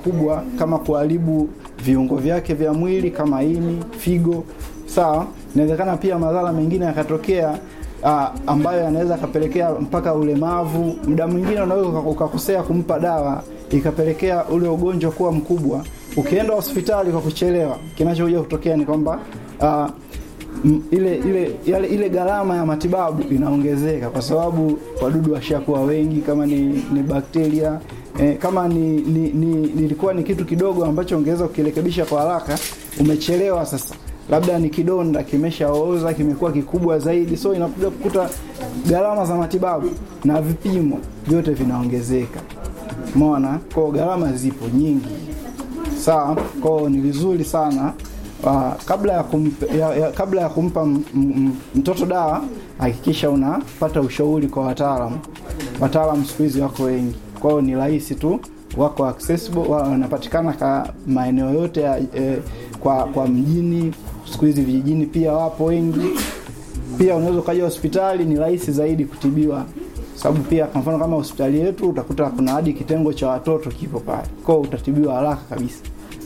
makubwa kama kuharibu viungo vyake vya mwili kama ini, figo. Sawa, inawezekana pia madhara mengine yakatokea uh, ambayo yanaweza akapelekea mpaka ulemavu. Muda mwingine unaweza uka- ukakosea kumpa dawa ikapelekea ule ugonjwa kuwa mkubwa. Ukienda hospitali kwa kuchelewa, kinachokuja kutokea ni kwamba uh, m- ile ile yale, ile gharama ya matibabu inaongezeka kwa sababu wadudu washakuwa wengi, kama ni, ni bakteria eh, kama ni, ni, ni, nilikuwa ni kitu kidogo ambacho ungeweza kukirekebisha kwa haraka, umechelewa sasa labda ni kidonda kimeshaoza kimekuwa kikubwa zaidi, so inakuja kukuta gharama za matibabu na vipimo vyote vinaongezeka. Umeona, kwa gharama zipo nyingi sawa. Kwao ni vizuri sana uh, kabla ya, kumpa, ya, ya, kabla ya kumpa m, m, mtoto dawa hakikisha unapata ushauri kwa wataalamu. Wataalamu siku hizi wako wengi, kwao ni rahisi tu, wako accessible, wa- wanapatikana ka maeneo yote ya, eh, kwa, kwa mjini. Siku hizi vijijini pia wapo wengi. Pia unaweza ukaja hospitali, ni rahisi zaidi kutibiwa sababu pia kwa mfano kama hospitali yetu utakuta kuna hadi kitengo cha watoto kipo pale, kwao utatibiwa haraka kabisa.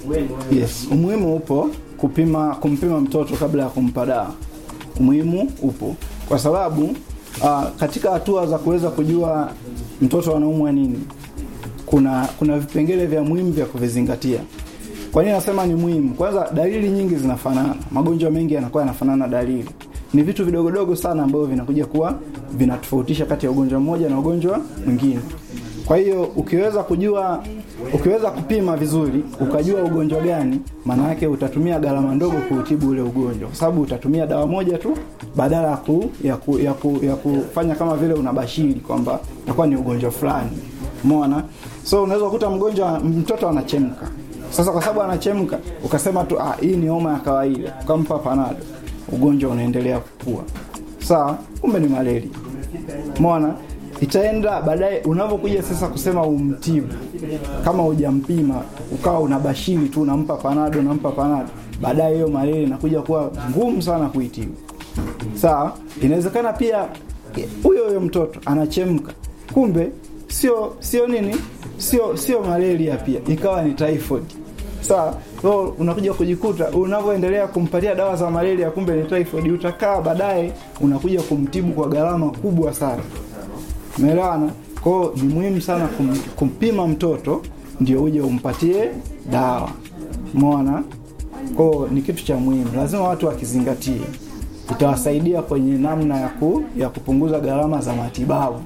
Yes, umuhimu upo kupima kumpima mtoto kabla ya kumpa dawa. Umuhimu upo kwa sababu uh, katika hatua za kuweza kujua mtoto anaumwa nini, kuna kuna vipengele vya muhimu vya kuvizingatia. Kwa nini nasema ni muhimu? Kwanza, dalili nyingi zinafanana, magonjwa mengi yanakuwa yanafanana dalili. Ni vitu vidogodogo sana ambavyo vinakuja kuwa vinatofautisha kati ya ugonjwa mmoja na ugonjwa mwingine. Kwa hiyo ukiweza kujua, ukiweza kupima vizuri, ukajua ugonjwa gani, maana yake utatumia gharama ndogo kuutibu ule ugonjwa, kwa sababu utatumia dawa moja tu badala ya ku, ya, ku, ya, ku, ya kufanya kama vile unabashiri kwamba itakuwa ni ugonjwa fulani. Umeona? So unaweza kukuta mgonjwa mtoto anachemka. Sasa kwa sababu anachemka, ukasema tu ah, hii ni homa ya kawaida, ukampa panado, ugonjwa unaendelea kukua. Sawa, kumbe ni malaria. Umeona? Itaenda baadaye unapokuja sasa kusema umtibu, kama hujampima ukawa unabashiri tu, unampa panado, unampa panado, baadaye hiyo malaria inakuja kuwa ngumu sana kuitibu. Sawa, inawezekana pia huyo huyo mtoto anachemka, kumbe sio sio nini, sio sio malaria, pia ikawa ni typhoid. Sawa, so unakuja kujikuta unavyoendelea kumpatia dawa za malaria, kumbe ni typhoid. Utakaa baadaye unakuja kumtibu kwa gharama kubwa sana. Umeelewana? Kwa hiyo ni muhimu sana kum, kumpima mtoto ndio uje umpatie dawa. Umeona? Kwa hiyo ni kitu cha muhimu, lazima watu wakizingatie, itawasaidia kwenye namna ya, ku, ya kupunguza gharama za matibabu.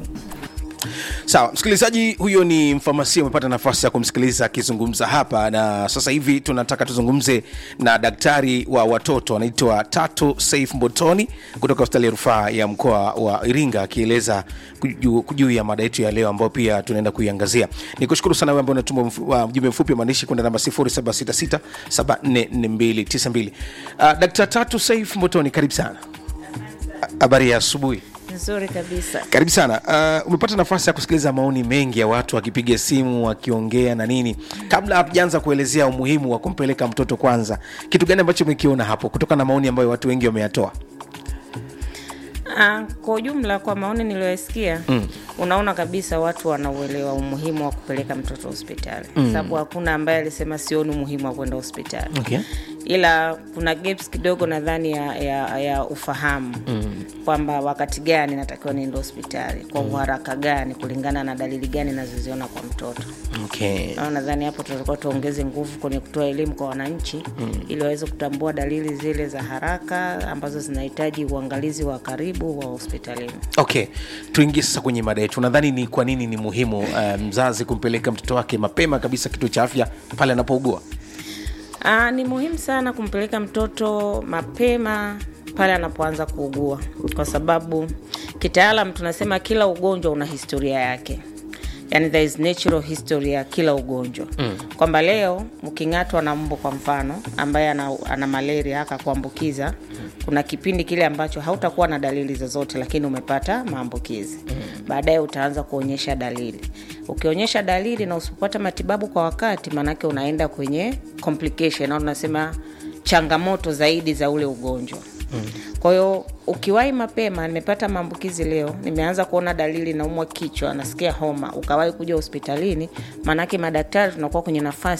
sawa msikilizaji huyo ni mfamasia umepata nafasi ya kumsikiliza akizungumza hapa na sasa hivi tunataka tuzungumze na daktari wa watoto anaitwa tatu saif mbotoni kutoka hospitali ya rufaa ya mkoa wa iringa akieleza juu juu ya mada yetu ya leo ambayo pia tunaenda kuiangazia ni kushukuru sana wewe ambao unatuma mfu- wa- ujumbe mfupi wa maandishi kwenda namba 0766744292 uh, dkt tatu saif mbotoni karibu sana habari ya asubuhi nzuri kabisa karibu sana uh, umepata nafasi ya kusikiliza maoni mengi ya watu wakipiga simu wakiongea na nini kabla hatujaanza kuelezea umuhimu wa kumpeleka mtoto kwanza kitu gani ambacho umekiona hapo kutokana na maoni ambayo watu wengi wameyatoa Ah, kwa ujumla kwa maoni niliyoyasikia mm. unaona kabisa watu wanauelewa umuhimu wa kupeleka mtoto hospitali mm. sababu hakuna ambaye alisema sioni umuhimu wa kwenda hospitali Okay. ila kuna gaps kidogo nadhani ya, ya, ya ufahamu mm. kwamba wakati gani natakiwa niende hospitali kwa uharaka gani kulingana na dalili gani nazoziona kwa mtoto okay. Na nadhani hapo tutakuwa tuongeze nguvu kwenye kutoa elimu kwa wananchi mm. ili waweze kutambua dalili zile za haraka ambazo zinahitaji uangalizi wa karibu wa hospitalini okay tuingie sasa kwenye mada yetu nadhani ni kwa nini ni muhimu uh, mzazi kumpeleka mtoto wake mapema kabisa kituo cha afya pale anapougua Aa, ni muhimu sana kumpeleka mtoto mapema pale anapoanza kuugua kwa sababu kitaalam tunasema kila ugonjwa una historia yake yani there is natural history ya kila ugonjwa mm. kwamba leo mking'atwa na mbu kwa mfano ambaye ana, ana malaria akakuambukiza kuna kipindi kile ambacho hautakuwa na dalili zozote lakini umepata maambukizi mm. baadaye utaanza kuonyesha dalili ukionyesha dalili na usipopata matibabu kwa wakati maanake unaenda kwenye complication au tunasema changamoto zaidi za ule ugonjwa mm. kwa hiyo ukiwahi mapema nimepata maambukizi leo nimeanza kuona dalili naumwa kichwa nasikia homa ukawahi kuja hospitalini maanake madaktari tunakuwa kwenye nafasi